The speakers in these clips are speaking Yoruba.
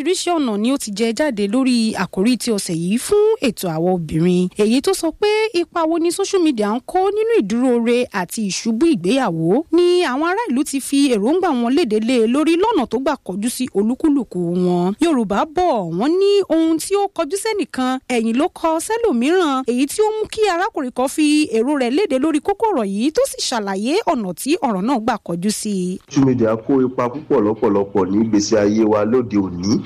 oríṣiríṣi ọ̀nà ni ó ti jẹ jáde lórí àkórí ti ọ̀sẹ̀ yìí fún ètò àwọn obìnrin èyí tó sọ pé ipa wo ni social media ń kó nínú ìdúróore àti ìṣubú ìgbéyàwó ni àwọn ará ìlú ti fi èròǹgbà wọn léde lé e lórí lọ́nà tó gbà kọjú sí olúkúlùkù wọn yorùbá bọ̀ wọ́n ní ohun tí ó kọjú sẹ́nìkan ẹ̀yìn ló kọ sẹ́lòmíràn èyí tí ó mú kí arákùnrin kan fi èrò rẹ̀ léde lórí kókó ọ̀rọ̀ yìí tó sì ṣàlàyé ọ̀nà tí ọ̀rọ̀ náà gbà kọjú sí i. social media kó ipa púpọ̀ lọ́pọ̀lọpọ̀ ní ìgbésí ayé wa lóde òní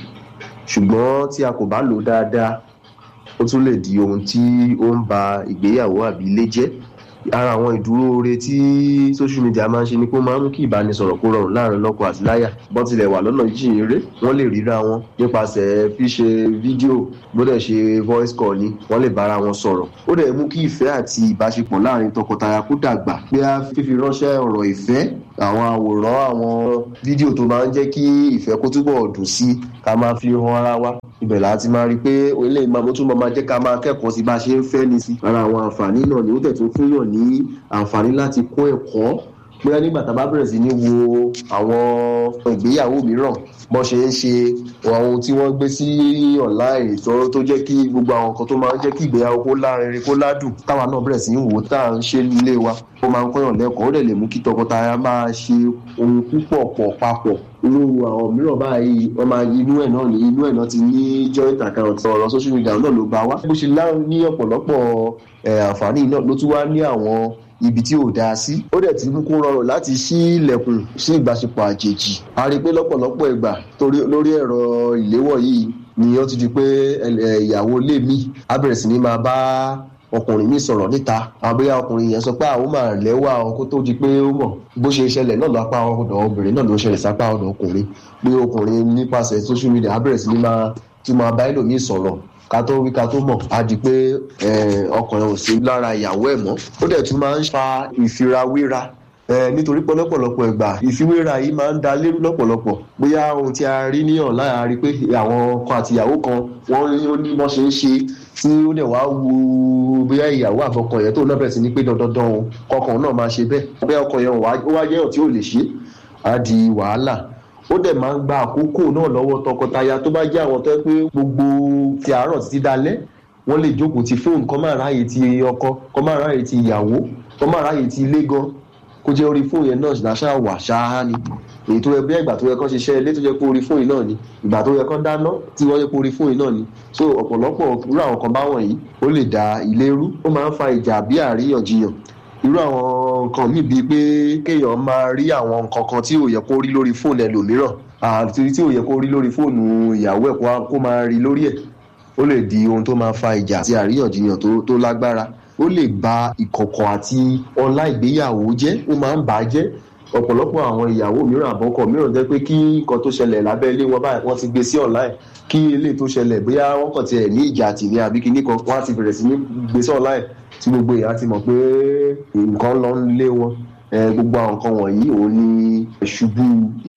ṣùgbọ́n tí a kò bá lò ó dáadáa ó tún lè di ohun tí ó ń ba ìgbéyàwó àbí ilé jẹ́ ara àwọn ìdúróore tí social media máa ń ṣe ni pé ó máa ń mú kí ìbánisọ̀rọ̀ kó rọrùn láàrin lọ́kọ àti láyà bọ́n tilẹ̀ wà lọ́nà jíjìn eré wọ́n lè ríra wọn nípasẹ̀ fíṣe fídíò gbọ́dọ̀ ṣe voice call ni wọ́n lè bára wọn sọ̀rọ̀ ó dẹ̀ mú kí ìfẹ́ àti ìbáṣepọ̀ láàrin tọkọtaya kó dàgbà pé a fífi ránṣẹ́ ọ̀rọ̀ ìfẹ́ àwọn àwòrán àwọn fídíò tó máa ń jẹ́ kí ìfẹ́ kó túbọ̀ dùn sí ká máa fi hàn ara wa ibẹ̀ láti máa rí i pé ilé ìmọ̀ tó máa jẹ́ ká máa kẹ́kọ̀ọ́ sí bá a ṣe ń fẹ́ ni sí ara àwọn àǹfààní náà ni ó tẹ̀ tún fún yàn ní àǹfààní láti kó ẹ̀kọ́ bóyá nígbà tá a bá bẹ̀rẹ̀ sí ní wo àwọn ìgbéyàwó mìíràn bọ́n ṣe ń ṣe ohun tí wọ́n gbé sí online tó tó jẹ́ kí gbogbo àwọn nǹkan tó máa ń jẹ́ kí ìgbéyàwó kó lárinrin kó ládùn táwa náà bẹ̀rẹ̀ sí ní wò tá à ń ṣe nílé wa ó máa ń kọ́yàn lẹ́kọ̀ọ́ ó dẹ̀ lè mú kí tọkọtaya máa ṣe ohun púpọ̀ pọ̀ papọ̀ irú àwọn mìíràn báyìí wọ́n máa inú ẹ̀ náà ní inú ẹ̀ náà ti ní joint account ọ̀rọ̀ social media náà ló bá wá bó ṣe lá ní ọ̀pọ̀lọpọ̀ àǹfààní náà ló tún wá ní àwọn ibi tí ò dáa sí ó dẹ̀ ti mú kó rọrùn láti ṣí ilẹ̀kùn sí ìbáṣepọ̀ àjèjì a rí i pé lọ́pọ̀lọpọ̀ ìgbà lórí ẹ̀rọ ìléwọ́ yìí ni ó ti di pé ìyàwó ilé mi á bẹ̀rẹ̀ sí ní máa bá ọkùnrin mi sọ̀rọ̀ níta àbúyá ọkùnrin yẹn sọ pé àwọn máa lẹ́wà ọkọ tó di pé ó mọ̀ bó ṣe ṣẹlẹ̀ náà lápá ọ̀dọ̀ obìnrin náà ló ṣẹlẹ̀ sápá ọ̀dọ̀ ọkùnrin pé ọkùnrin nípasẹ̀ social media á bẹ̀rẹ̀ sí ní máa tún máa bá ẹlòmíì sọ̀rọ̀ ká tó wí ká tó mọ̀ á di pé ọkùnrin ò sí lára ìyàwó ẹ̀ mọ́ ó dẹ̀ tún máa ń fa ìfirawéra nítorí pọ̀lọpọ̀lọpọ̀ ìgbà ìfiwéra yìí máa ń da lérú lọ́pọ̀lọpọ̀ bóyá ohun tí a rí ní ọ̀la a rí pé àwọn ọkọ àti ìyàwó kan wọ́n ní ó ní wọ́n ṣe ń ṣe tí ó dẹ̀ wá wu bóyá ìyàwó àfọkàn yẹn tó náà bẹ̀rẹ̀ sí ní pé dandandan o kọkàn náà máa ṣe bẹ́ẹ̀ bóyá ọkọ yẹn ó wá jẹ́yàn tí ò lè ṣe á di wàhálà ó dẹ̀ máa ń gba àkókò náà lọ́wọ́ tọkọtaya tó bá jẹ́ àwọn tó yẹ pé gbogbo ti àárọ̀ títí dalẹ́ wọ́n lè jókòó ti fóònù kọ́ máa ráàyè ti ọkọ kọ́ máa ráàyè ti ìyàwó kọ́ máa ráàyè ti ilé gan kó jẹ́ orí fóònù yẹn náà ṣáà wà ṣáá ni èyí tó yẹ bí ìgbà tó yẹ kán ṣiṣẹ́ ilé tó yẹ kó orí fóònù náà ni ìgbà tó yẹ kán dáná tí wọ́n yẹ kó orí fóònù náà ni so ọ̀pọ̀lọpọ̀ irú àwọn kan báwọn yìí ó lè da ilé rú ó máa ń fa ìjà bí àríyànjiyàn irú àwọn nǹkan míì bíi pé kéèyàn máa rí àwọn nǹkan kan tí ò yẹ kó rí lórí fóònù ẹlòmíràn àti tí ò yẹ kó rí lórí fóònù ìyàwó ẹ̀ kó máa rí lórí ẹ̀ ó lè di ohun tó máa fa ìjà àti àríyànjiyàn tó lágbára ó lè ba ìkọ̀kọ̀ àti ọlá ìgbéyàwó jẹ́ ó máa ń bà á jẹ́ ọ̀pọ̀lọpọ̀ àwọn ìyàwó mìíràn àbọ̀kọ̀ mìíràn jẹ́ pé kí nǹkan tó ṣẹlẹ̀ lábẹ́ ilé wọn báyìí wọ́n ti gbé sí online kí ilé tó ṣẹlẹ̀ bóyá wọ́n kàn tiẹ̀ ní ìjà àti ní àbí kíní kan wọ́n á ti bẹ̀rẹ̀ sí ní gbé sí online tí gbogbo èèyàn ti mọ̀ pé nǹkan lọ ń lé wọn gbogbo àwọn nǹkan wọ̀nyí òun ni ìṣubú